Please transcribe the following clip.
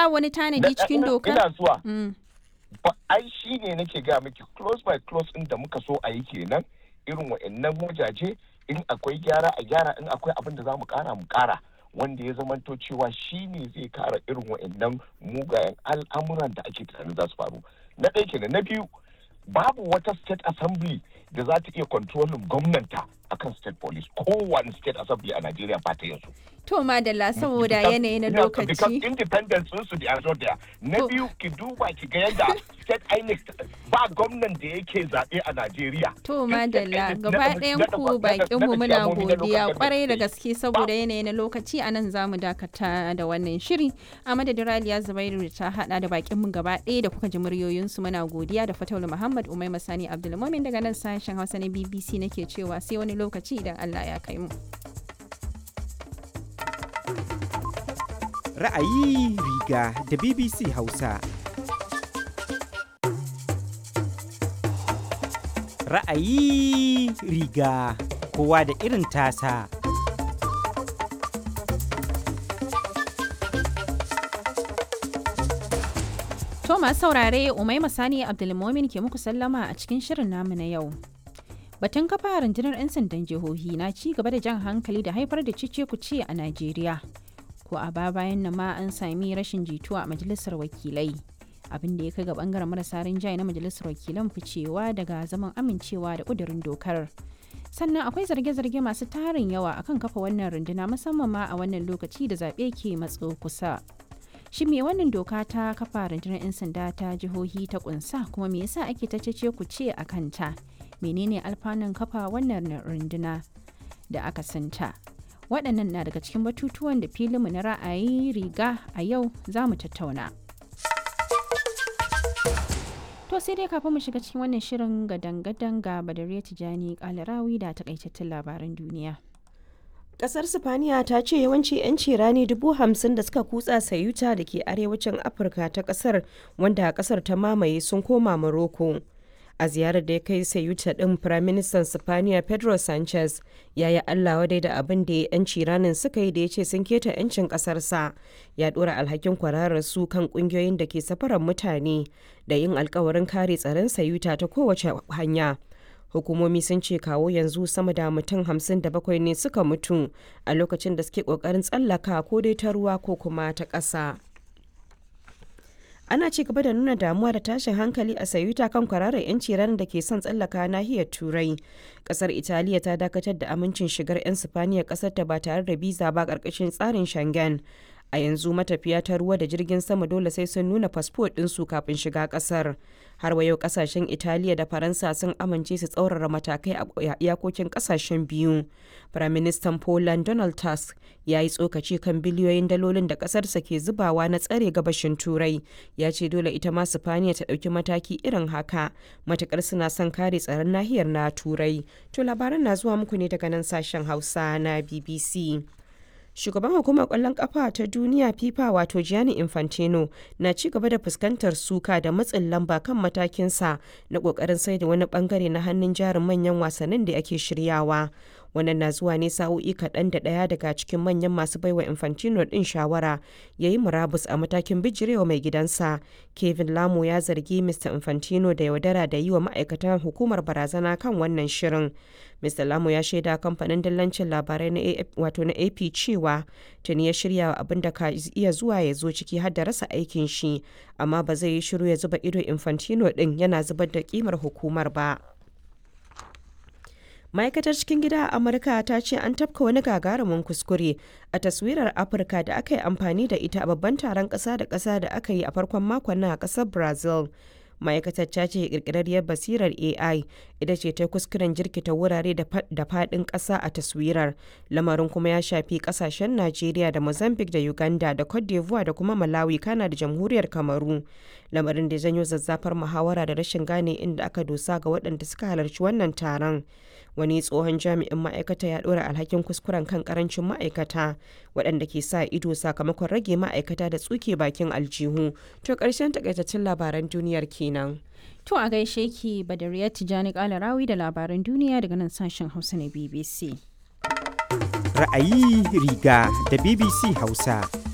ba wani tanadi cikin dokar ina zuwa Mm. ba ai shi ne nake ga miki close by close din da muka so a yi kenan irin wa'annan wajaje in akwai gyara a gyara in akwai abin da za mu kara mu kara wanda ya zamanto cewa shi ne zai kara irin wa'annan mugayen al'amuran da ake tunanin za su faru na ɗaya kenan na biyu babu wata state assembly da za ta iya kontrolin gwamnanta akan state police kowane state assembly a Najeriya ba ta yanzu. to madalla saboda Because- yanayi na yeah, because lokaci independence sun su da zo da na To- biyu ki duba ki ga yadda state INEC ba gwamnan da yake zaɓe a Najeriya. To Duk state madalla INEC gaba na- ɗayan na- ku na- bakin na- mu na muna chairmomi na local godiya government kwarai da state. gaske saboda yanayi na lokaci a nan zamu dakata da wannan shiri a madadin Raliya Zubairu da ta hada da bakin mu gaba ɗaya da kuka ji muryoyin su muna godiya da Fataulu Muhammad Umai Masani Abdulmumin daga nan sashen Hausa na BBC nake cewa sai wani lokaci idan Allah ya kai mu. Ra'ayi riga da BBC Hausa. Ra'ayi riga kowa da irin tasa. To masu saurare Umai Masani Abdulmumin ke muku sallama a cikin shirin namu na yau. Batun kafa rundunar 'yan sandan jihohi na ci gaba da jan hankali da haifar da cice kuce a Najeriya. Ko a ba bayan nan ma an sami rashin jituwa a majalisar wakilai. Abin da ya kai ga bangaren marasa rinjaye na majalisar wakilan ficewa daga zaman amincewa da kudurin dokar. Sannan akwai zarge-zarge masu tarin yawa akan kafa wannan runduna musamman ma a wannan lokaci da zaɓe ke matso kusa. Shin me wannan doka ta kafa rundunar 'yan sanda ta jihohi ta kunsa kuma me yasa ake ta cece ku ce a kanta? Menene alfanun kafa wannan runduna da aka santa? Waɗannan na daga cikin batutuwan da filinmu na ra'ayi riga a yau za mu tattauna. To sai dai kafin mu shiga cikin wannan shirin gadan-gadan ga Badariya Tijani Kalarawi da takaitattun labaran duniya. Kasar Sifaniya ta ce yawanci 'yanci rani dubu hamsin da suka kutsa sayuta da ke arewacin Afirka ta kasar wanda kasar ta mamaye sun koma Morocco. A ziyarar da ya kai sayuta ɗin Firaministan Sifaniya Pedro Sanchez ya yi Allah wadai da abin da 'yanci ranin suka yi da ya ce sun keta 'yancin ƙasarsa. Ya ɗora alhakin kwararar su kan ƙungiyoyin da ke safarar mutane da yin alkawarin kare tsaron sayuta ta kowace hanya. hukumomi sun ce kawo yanzu sama da mutum hamsin da bakwai ne suka mutu a lokacin da suke kokarin tsallaka ko dai ta ruwa ko kuma ta ƙasa ana ci gaba da nuna damuwa da tashin hankali a sayuta kan kwararar 'yanci ranar da ke son tsallaka nahiyar turai kasar italiya ta dakatar da amincin shigar 'yan sifaniya kasar ta ba tare da biza ba karkashin tsarin shangen a yanzu matafiya ta ruwa da jirgin sama dole sai sun nuna fasfo ɗinsu kafin shiga ƙasar har wa yau ƙasashen italiya da faransa sun amince su tsaurara matakai a iyakokin ƙasashen biyu firaministan poland donald tusk ya yi tsokaci kan biliyoyin dalolin da ƙasarsa ke zubawa na tsare gabashin turai ya ce dole ita ma sifaniya ta ɗauki mataki irin haka matukar suna son kare tsaron nahiyar na turai to labaran na zuwa muku ne daga nan sashen hausa na bbc shugaban hukumar kwallon kafa ta duniya fifa wato gianni infantino na ci gaba da fuskantar suka da matsin lamba kan matakinsa na kokarin sai da wani bangare na hannun jarin manyan wasannin da ake shiryawa wannan na zuwa ne sa'o'i kaɗan da ɗaya daga cikin manyan masu baiwa infantino ɗin shawara ya yi murabus a matakin bijirewa mai gidansa kevin lamo ya zargi mr infantino da yaudara da yi wa ma'aikatan hukumar barazana kan wannan shirin mr lamo ya shaida kamfanin dillancin labarai na wato na ap cewa tuni ya shirya abin da ka iya zuwa ya zo ciki har da rasa aikin shi amma ba zai yi shiru ya zuba ido infantino ɗin yana zubar da kimar hukumar ba ma'aikatar cikin gida a amurka ta ce an tafka wani gagarumin kuskure a taswirar afirka da aka yi amfani da ita a babban taron ƙasa da ƙasa da aka yi a farkon makon nan a ƙasar brazil ma'aikatar ta ce kirkirarriyar basirar ai ita ce ta kuskuren jirkita wurare da faɗin ƙasa a taswirar lamarin kuma ya shafi ƙasashen najeriya da mozambique da uganda da cote d'ivoire da kuma malawi kana da jamhuriyar kamaru lamarin da janyo zazzafar muhawara da rashin gane inda aka dosa ga waɗanda suka halarci wannan taron wani tsohon jami'in ma'aikata ya ɗora alhakin kuskuren kan karancin ma'aikata waɗanda ke sa ido sakamakon rage ma'aikata da tsuke bakin aljihu to ƙarshen takaitaccen labaran duniyar kenan To a gaishe ki Badariya Tijani Kalarawi da labaran duniya daga nan sashen Hausa na BBC. Ra'ayi riga da BBC Hausa.